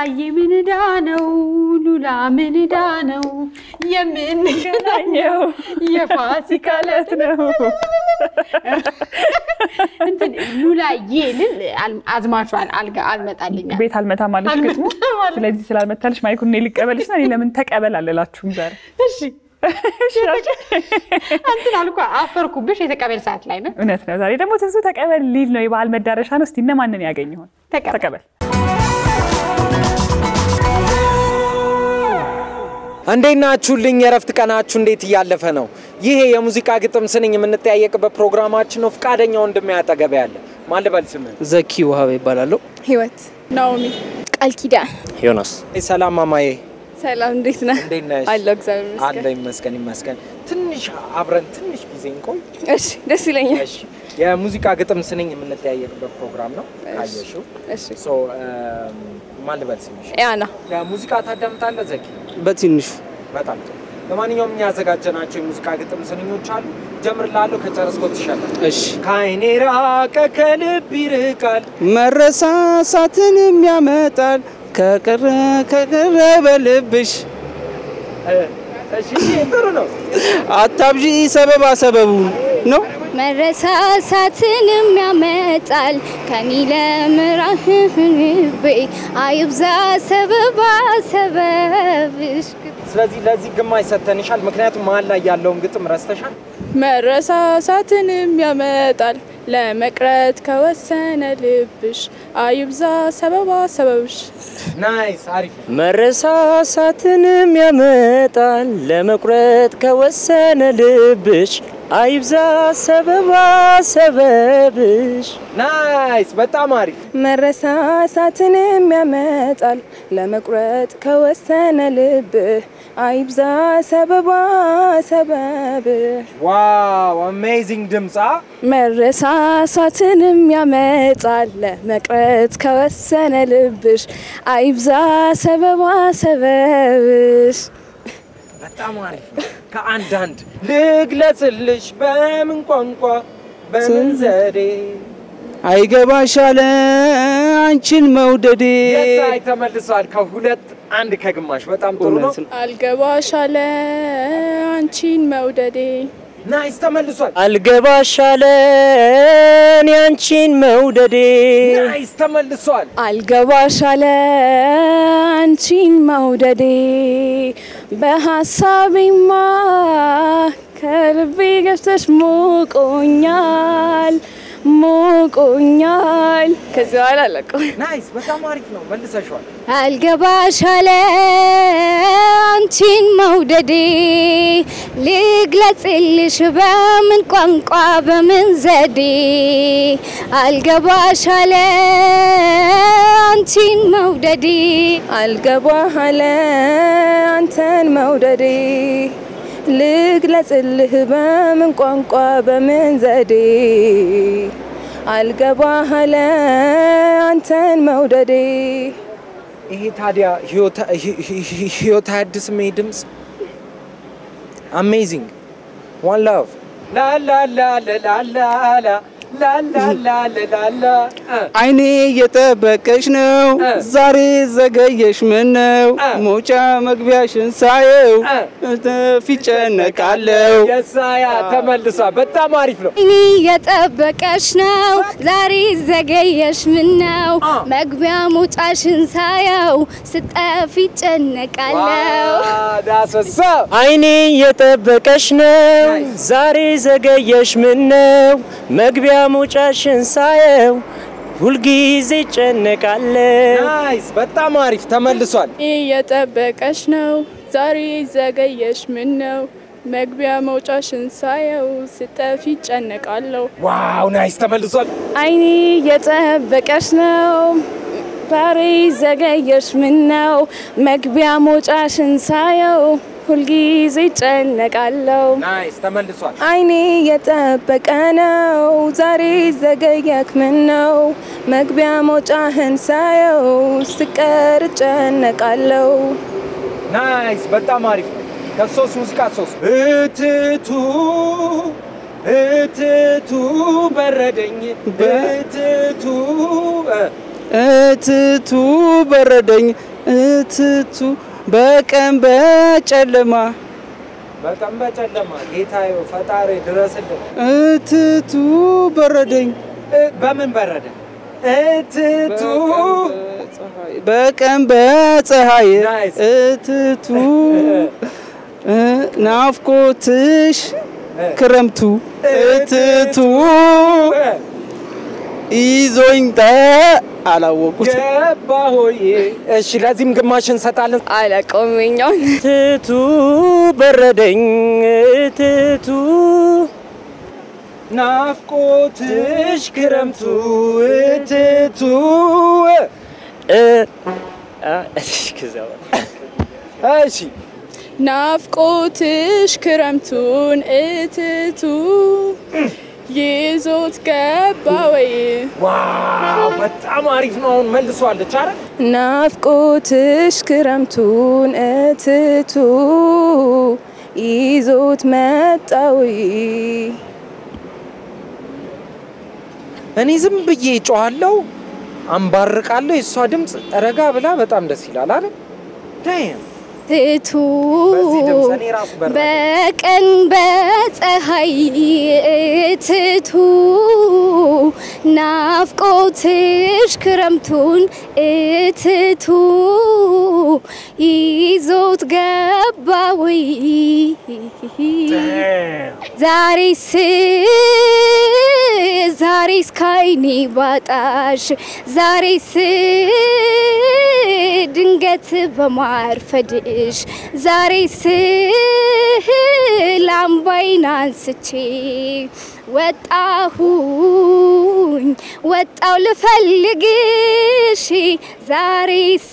ሉላዬ ምንዳ ነው ሉላ ምንዳ ነው የምንገናኘው የፋሲካ ዕለት ነው። እንትን ሉላዬ ልል አል- አዝማቿን አልጋ አልመጣልኛል። ቤት አልመታ ማለሽ ግጥሙ። አልመጣም። ስለዚህ ስላልመታልሽ ማይኩን እኔ ልቀበልሽ እና እኔ ለምን ተቀበል አልላችሁም ዛሬ። እሺ እንትን አልኳ አፈርኩብሽ። የተቀበል ሰዓት ላይ ነው። እውነት ነው። ዛሬ ደግሞ ትንሱ ተቀበል ሊል ነው። የበዓል መዳረሻ ነው። እስቲ እነማንን ያገኝ ይሆን? ተቀበል። ተቀበል። እንዴት ናችሁልኝ? የእረፍት ቀናችሁ እንዴት እያለፈ ነው? ይሄ የሙዚቃ ግጥም ስንኝ የምንጠያየቅበት ፕሮግራማችን ነው። ፈቃደኛ ወንድሜ አጠገቤ ያለ ማን ልበል ስምህን? ዘኪ ውሃቤ ይባላለሁ። ህይወት ናኦሚ ቃል ኪዳን ዮናስ ሰላም ማማዬ፣ ሰላም እንዴት ነህ? እንዴት ነሽ? አለሁ እግዚአብሔር አለ ይመስገን። ይመስገን ይመስገን። ትንሽ አብረን ትንሽ ጊዜ እንቆይ። እሺ ደስ ይለኛል። እሺ፣ የሙዚቃ ግጥም ስንኝ የምንጠያየቅበት ፕሮግራም ነው። ካየሽው እሺ ሶ ማን ልበል ስምሽ? ያና የሙዚቃ ታዳምጣለህ ዘኪ? በትንሹ በጣም ጥሩ። ለማንኛውም እኛ ያዘጋጀናቸው የሙዚቃ ግጥም ስንኞች አሉ። ጀምርላለሁ። ከጨረስኮ ትሻላል። እሺ ከአይኔ ራቀ ከልብ ይርቃል መረሳሳትንም ያመጣል ከቀረ ከቀረ በልብሽ እሺ ጥሩ ነው። አታብዢ ሰበባ ሰበቡን ነው መረሳሳትንም ያመጣል ከሚለምራህቤ አይብዛ ሰበባ ሰበብሽ ስለዚህ ለዚህ ግማሽ ሰተንሻል። ምክንያቱም መሀል ላይ ያለውን ግጥም ረስተሻል። መረሳሳትንም ያመጣል ለመቅረት ከወሰነ ልብሽ አይብዛ ሰበባ ሰበብሽ። ናይስ፣ አሪፍ። መረሳሳትንም ያመጣል ለመቁረጥ ከወሰነ ልብሽ አይብዛ ሰበባ ሰበብሽ ናይስ፣ በጣም አሪፍ። መረሳሳትንም ያመጣል ለመቁረጥ ከወሰነ ልብህ አይብዛ ሰበባ ሰበብህ። ዋው አሜዚንግ ድምፃ። መረሳሳትንም ያመጣል ለመቅረት ከወሰነ ልብሽ አይብዛ ሰበባ ሰበብሽ። በጣም አሪፍ ነው። ከአንዳንድ ልግለጽልሽ በምን ቋንቋ በምን ዘዴ አይገባሻለ አንቺን መውደዴ የሳይ ተመልሷል። ከሁለት አንድ ከግማሽ በጣም ጥሩ ነው። እውነት ነው። አልገባሻለ አንቺን መውደዴ ናይስ ተመልሷል። አልገባሻለን ያንቺን መውደዴ ናይስ ተመልሷል። አልገባሻለ አንቺን መውደዴ በሀሳቤማ ከልቤ ገብተሽ ሞቆኛል ሞቆኛል። ከዚህ በኋላ አለቀው። ናይስ በጣም አሪፍ ነው። መልሰሽዋል። አልገባሻለ አንቺን መውደዴ ልግለጽልሽ በምን ቋንቋ በምን ዘዴ አልገባሻለ አንቺን መውደዴ አልገባሃለ አንተን መውደዴ ልግለጽልህ በምን ቋንቋ በምን ዘዴ አልገባሃለ አንተን መውደዴ ይሄ ታዲያ ህይወት አያድስም? ይሄ ድምፅ አሜዚንግ ዋን ላቭ ላላላላላላ ላላላላላ አይኔ እየጠበቀሽ ነው ዛሬ ዘገየሽ ምን ነው መውጫ መግቢያሽን ሳየው ፊት ጨነቃለው የሳያ ተመልሷል። በጣም አሪፍ ነው። እኔ የጠበቀሽ ነው ዛሬ ዘገየሽ ምን ነው መግቢያ መውጫሽን ሳየው ስጠፊ ጨነቃለው ዳሰሳ አይኔ የጠበቀሽ ነው ዛሬ ዘገየሽ ምን ነው መግቢያ መውጫሽን ሳየው ሁልጊዜ ጨነቃለሁ ናይስ በጣም አሪፍ ተመልሷል። እየጠበቀሽ ነው ዛሬ ዘገየሽ ምን ነው መግቢያ መውጫሽን ሳየው ስጠፊ ጨነቃለሁ ዋው ናይስ ተመልሷል። አይኔ እየጠበቀሽ ነው ዛሬ ዘገየሽ ምን ነው መግቢያ መውጫሽን ሳየው ሁልጊዜ ጨነቃለሁ ናይስ ተመልሷል። አይኔ የጠበቀ ነው ዛሬ ዘገየክ ምን ነው መግቢያ መውጫህን ሳየው ስቀር ጨነቃለሁ ናይስ በጣም አሪፍ ነው። ከሶስት ሙዚቃ ሶስት እትቱ እትቱ በረደኝ እትቱ እ፣ እትቱ በረደኝ እትቱ በቀን በጨለማ በቀን በጨለማ ጌታዬ ፈጣሪ ድረስልን። እትቱ በረደኝ እ፣ በምን በረደ? እትቱ በቀን በፀሐይ ናይስ። እትቱ እ፣ ናፍቆትሽ ክረምቱ እትቱ ይዞኝ ጠ አላወቁት ገባ ሆዬ። እሺ ለዚህም ግማሽ እንሰጣለን። አላውቀውም የኛውን ትቱ በረደኝ ትቱ ናፍቆትሽ ክረምቱ እትቱ እ አ- ከዛ በኋላ እሺ ናፍቆትሽ ክረምቱን እትቱ ይዞት ገባ ወይ ዋው በጣም አሪፍ ነው። አሁን መልሷለች አይደል? ናፍቆትሽ ክረምቱን እትቱ ይዞት መጣ ወይ እኔ ዝም ብዬ ጮኋለሁ፣ አንባርቃለሁ። የእሷ ድምፅ ረጋ ብላ በጣም ደስ ይላል አይደል? ዳይም ትቱ በዚህ ድምፅ እኔ ራሱ በረደ። በቀን በፀሐይ ትቱ ናፍቆትሽ ክረምቱን እትቱ ይዞት ገባ ወይ ዛሬስ ዛሬስ ካይኔ ባጣሽ ዛሬስ ድንገት በማርፈድሽ ዛሬስ ላምባይን አንስቼ ወጣሁኝ ወጣው ልፈልግሽ ዛሬስ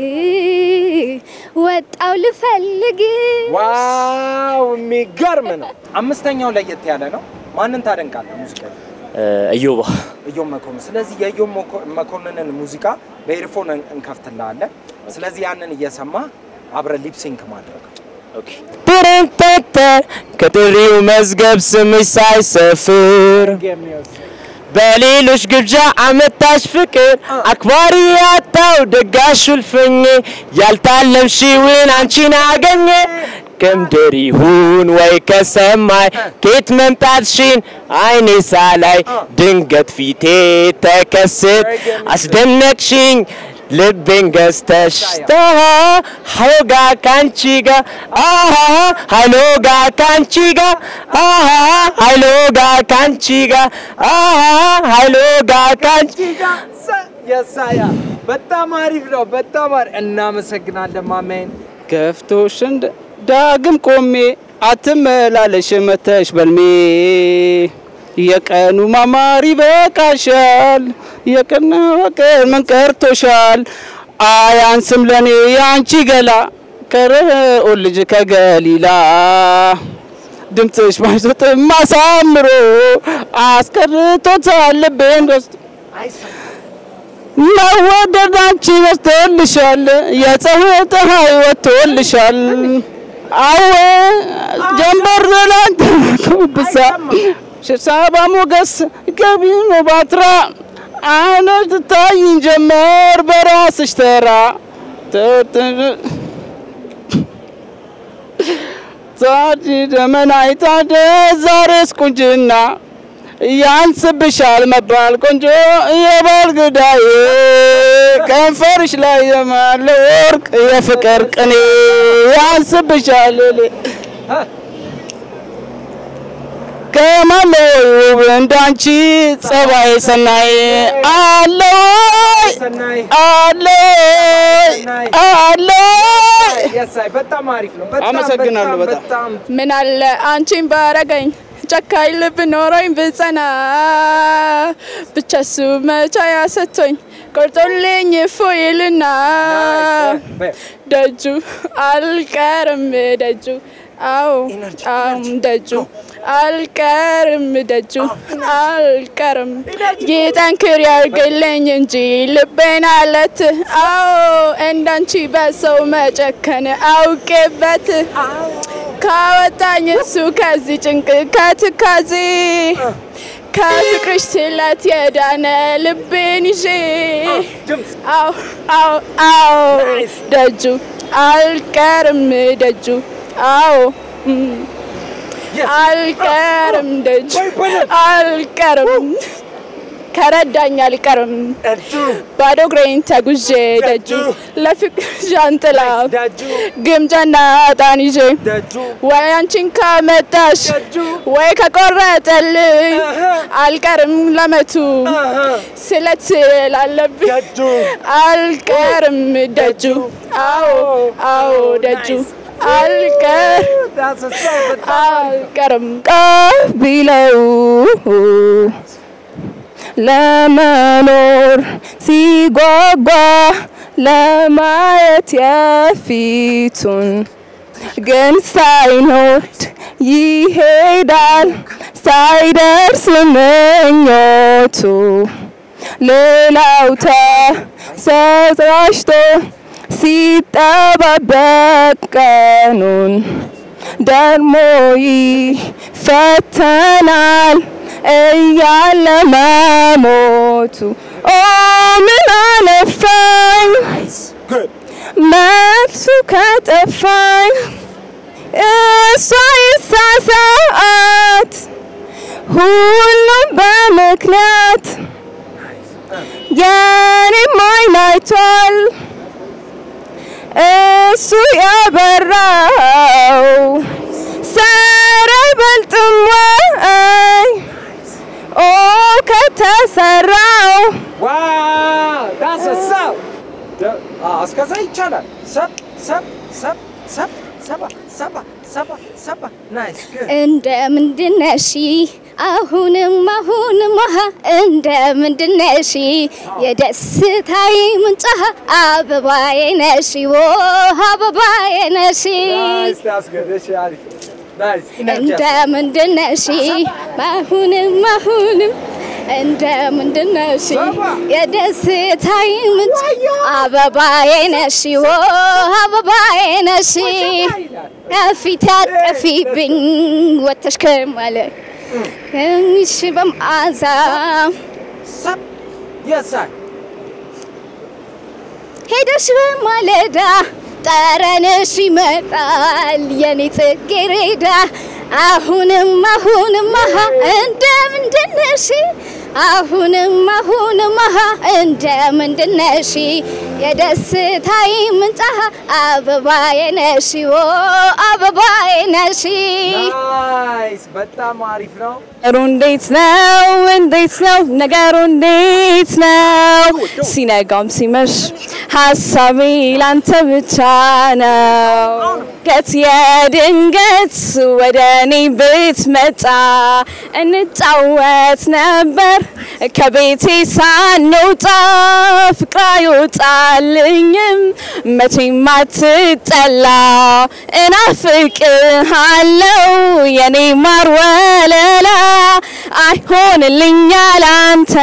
ወጣው ልፈልግሽ ዋው የሚገርም ነው። አምስተኛው ለየት ያለ ነው። ማንን ታደንቃለህ? ሙዚቃ እዮባ እዮም መኮንን። ስለዚህ የዮም መኮ- መኮንንን ሙዚቃ በኤርፎን እንከፍትልሃለን። ስለዚህ ያንን እየሰማ አብረን ሊፕሲንክ ማድረግ ኦኬ ተረንተተ ከጥሪው መዝገብ ስምሽ ሳይሰፍር በሌሎች ግብዣ አመታሽ ፍቅር አክባሪ ያጣው ደጋሽ እልፍኝ ያልታለምሽውን አንቺን አገኘ ከምድር ይሁን ወይ ከሰማይ ኬት መምጣትሽን አይኔ ሳላይ ድንገት ፊቴ ተከስት አስደነቅሽኝ ልቤን ገዝተሽ ተሃ ሀይሎጋ ካንቺ ጋ አሃ ሀይሎጋ ካንቺ ጋ አሃ ሀይሎጋ ካንቺ ጋ አሃ ሀይሎጋ ካንቺ የሳያ በጣም አሪፍ ነው። በጣም አሪፍ እናመሰግናለን ማሜን። ገፍቶሽ እንደ ዳግም ቆሜ አትመላለሽ መተሽ በልሜ የቀኑ ማማር ይበቃሻል የቀን ቀን ምን ቀርቶሻል አያንስም ለኔ ያንቺ ገላ ከረኦ ልጅ ከገሊላ ድምፅሽ ባይሰጥም አሳምሮ አስቀርቶታል ልቤን ደስ መወደድ አንቺ በዝቶልሻል የፀሐይ ፀሐይ ወጥቶልሻል አወ ጀንበር ላንተ ብሳ ሽሳባ ሞገስ ገቢ ነው ባትራ አነ ትታይን ጀመር በራስሽ ተራ ዛዲ ደመና ይታደ ዛሬስ ቁንጅና ያንስብሻል መባል ቆንጆ የባል ግዳዬ ከንፈርሽ ላይ የማለ ወርቅ የፍቅር ቅኔ ያንስብሻል ሌ ከማለው ውብ እንዳንቺ ጸባይ ሰናይ አለ ወይ ሰናይ አለ ወይ አለ ወይ የሳይ በጣም አሪፍ ነው። በጣም አመሰግናለሁ በጣም። በጣም ምን አለ አንቺን ባረገኝ ጨካኝ ልብ ኖሮኝ ብጸና ብቻ እሱ መቻ ያሰቶኝ ቆርጦልኝ እፎይልና ደጁ አልቀርም ደጁ አዎ አዎ ደጁ አልቀርም ደጁ አልቀርም ይጠንክር ያርግልኝ እንጂ ልቤን አለት አዎ እንዳንቺ በሰው መጨከን አውቄበት ካወጣኝ እሱ ከዚህ ጭንቅ ከትካዜ ከፍቅርሽ ስለት የዳነ ልቤን ይዤ አዎ አዎ አዎ ደጁ አልቀርም ደጁ አዎ እም፣ አልቀርም ደጁ አልቀርም ከረዳኝ አልቀርም ባዶ እግሬን ተጉዤ ደጁ ለፍቅር ዣንጥላ ግምጃና ዕጣን ይዤ ወይ አንቺን ካመጣሽ ወይ ከቆረጠልኝ አልቀርም ለመቱ ስለት ስላለብኝ አልቀርም ደጁ አዎ አዎ ደጁ አልቀር አልቀርም ቢለው ለመኖር ሲጓጓ ለማየት የፊቱን ግን ሳይኖድ ይሄዳል ሳይደርስ ምኞቱ ሌላው ተሰራጭቶ ሲጠባበቅ ቀኑን ደግሞ ይፈተናል እያለ መሞቱ ኦ ምን አለፋኝ መልሱ ከጠፋኝ እሷ ይሳሳት ሁሉም በምክንያት የኔም አይን አይቷል እሱ ያበራው ሰረ አይበልጥም ወይ ኦ ከተሰራው ዳሰሳው እስከዛ ይቻላል። ሰብ ሰብ ሰብ ሰብ ሰባ ሰባ ሰባ ሰባ ናይስ እንደ ምንድነሽ አሁንም አሁንም አሃ እንደ ምንድነሽ የደስታዬ ምንጭ አበባዬ ነሽ ዎ አበባዬ ነሽ አስገደሽ አሪፍ ናይስ እንደ ምንድነሽ አሁንም አሁንም እንደ ምንድነሽ የደስታዬ ምንጭ አበባዬ ነሽ ዎ አበባዬ ነሽ ከፊት አጠፊብኝ ወተሽ ከማለት እሺ በመዓዛ ሰብ የሳይ ሄደሽ በማለዳ ጠረንሽ ይመጣል የኔ ጽጌረዳ አሁንም አሁንም አሃ እንደ ምንድነሽ አሁንም አሁንም አሃ እንደ ምንድነሽ የደስታዬ ምንጭ አበባዬ ነሽ ዎ አበባዬ ነሽ ናይስ በጣም አሪፍ ነው። ነገሩ እንዴት ነው? እንዴት ነው ነገሩ? እንዴት ነው? ሲነጋም ሲመሽ ሀሳቤ ላንተ ብቻ ነው። ድንገት የድንገት ወደ እኔ ብትመጣ እንጫወት ነበር ከቤቴ ሳንወጣ ፍቅር አይወጣልኝም መቼም አትጠላ እናፍቅሃለው የኔ ማር ወለላ አይሆንልኛል አንተ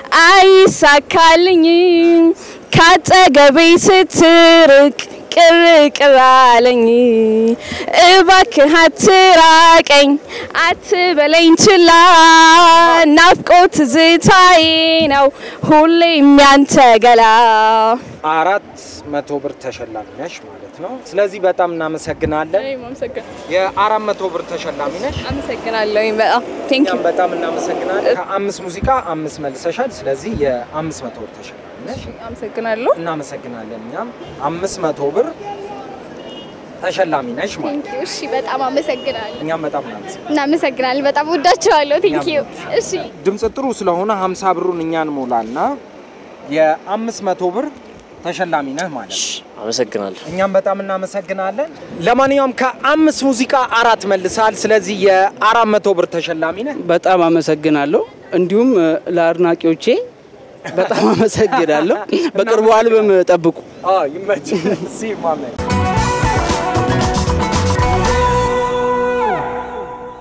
አይሳካልኝም ካጠገቤ ስትርቅ ቅር ቅር አለኝ እባክህ አትራቀኝ አትበለኝ ችላ ናፍቆት ትዝታዬ ነው ሁሌም ያንተ ገላ አራት መቶ ብር ተሸላሚ ነሽ ማለት ነው። ስለዚህ በጣም እናመሰግናለን። የአራት መቶ ብር ተሸላሚ ነሽ። አመሰግናለሁ በጣም ቴንክ ዩ እኛም በጣም እናመሰግናለን። ከአምስት ሙዚቃ አምስት መልሰሻል። ስለዚህ የአምስት መቶ ብር ተሸላሚ ነሽ። አመሰግናለሁ እናመሰግናለን። እኛም አምስት መቶ ብር ተሸላሚ ነሽ ማለት ነው። እሺ፣ በጣም አመሰግናለሁ። እኛም በጣም እናመሰግናለን። እናመሰግናለን። በጣም ወዳቸዋለሁ። ቴንክ ዩ። እሺ ድምፅ ጥሩ ስለሆነ ሀምሳ ብሩን እኛን ሞላና የአምስት መቶ ብር ተሸላሚ ነህ ማለት ነው። አመሰግናለሁ። እኛም በጣም እናመሰግናለን። ለማንኛውም ከአምስት ሙዚቃ አራት መልሳል። ስለዚህ የአራት መቶ ብር ተሸላሚ ነህ። በጣም አመሰግናለሁ። እንዲሁም እ፣ ለአድናቂዎቼ በጣም አመሰግናለሁ። በቅርቡ አልበም ጠብቁ። ይመች ሲ ማመን